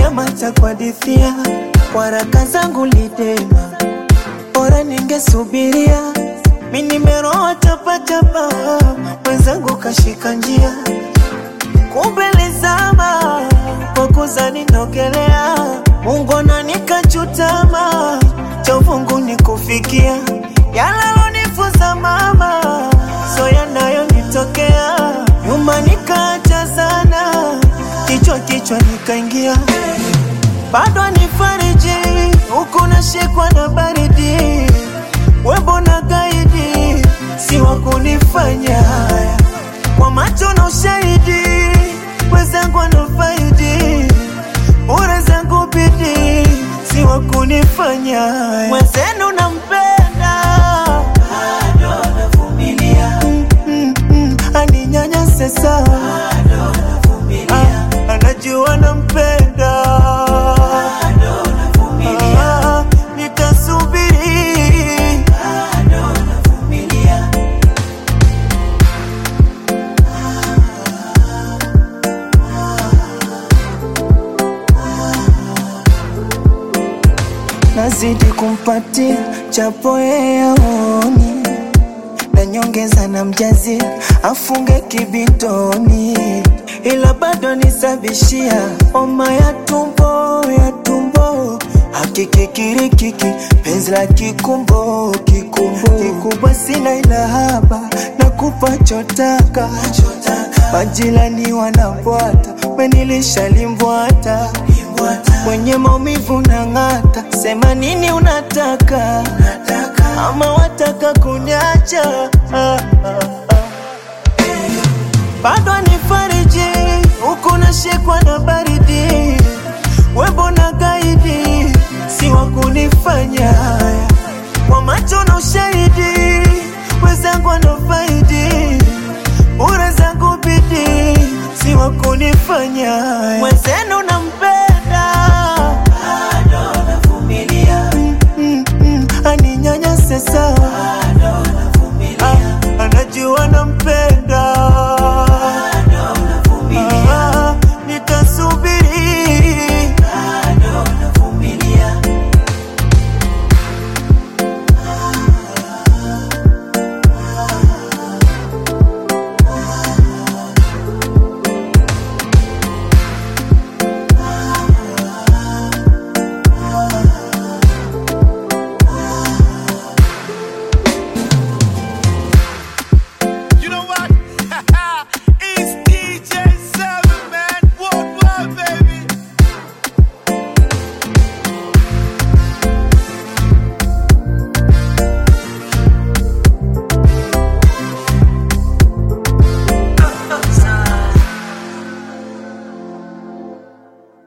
nyamaza kuhadithia waraka zangu lidema, bora ningesubiria. Mi nimeroa tapatapa, mwenzangu kashika njia, kumbe lizama kwa kuzani nogelea. Mungu ananikachutama, cha uvungu ni kufikia yalalonifuza mama, so yanayonitokea nyuma nikaacha sana, kichwa kichwa nikaingia bado nifariji huku nashikwa na baridi, wembo na gaidi si wa kunifanya haya kwa macho na ushahidi, wenzangu wanafaidi bure zangu bidi si wa kunifanya haya mwenzenu nampenda bado navumilia mm, mm, mm, aninyanyase sawa Ah, anajua nampenda Ah, nitasubiri nazidi kumpatia chapo yeye aoni na nyongeza na mjazi afunge kibitoni, ila bado nisabishia homa ya tumbo ya tumbo hakikikirikiki penzi la kikumbo kikumbo kikubwa sina ila haba na kupa chotaka majirani wanabwata menilisha limbwata mwenye maumivu na ng'ata sema nini unataka ama wataka kuniacha ah, ah, ah. bado nifariji huku nashikwa na baridi wembo na gaidi si wa kunifanya haya kwa macho na ushahidi wenzangu wanafaidi bure zangu bidi si wa kunifanya haya